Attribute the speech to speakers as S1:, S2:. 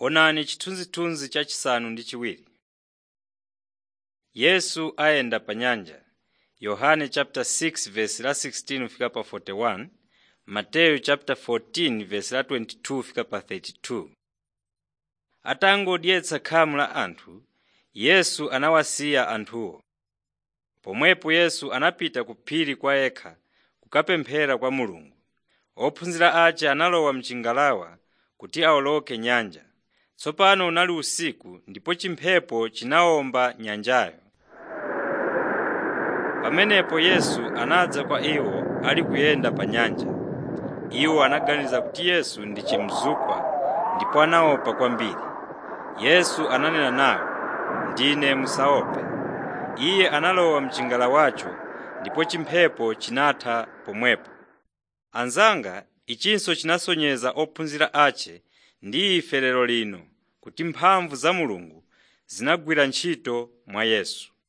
S1: Onani chithunzithunzi chachisanu ndi chiwiri. Yesu ayenda pa nyanja Yohane chapter 6 verse la 16 fika pa 41, Mateyu chapter 14 verse la 22 fika pa 32. Atangodyetsa khamu la anthu, Yesu anawasiya anthuwo. Pomwepo Yesu anapita ku phiri kwa yekha kukapemphera kwa Mulungu. Ophunzira ace analowa mchingalawa kuti awoloke nyanja. Tsopano unali usiku ndipo chimphepo chinawomba nyanjayo. Pamenepo Yesu anadza kwa iwo ali kuyenda pa nyanja. Iwo anaganiza kuti Yesu ndi chimzukwa ndipo anaopa kwambiri. Yesu ananena nawo, “Ndine musaope.” Iye analowa mchingalawacho ndipo chimphepo chinatha pomwepo. Anzanga, ichinso chinasonyeza ophunzira ace ndi ife lero lino kuti mphamvu za Mulungu zinagwira ntchito mwa Yesu.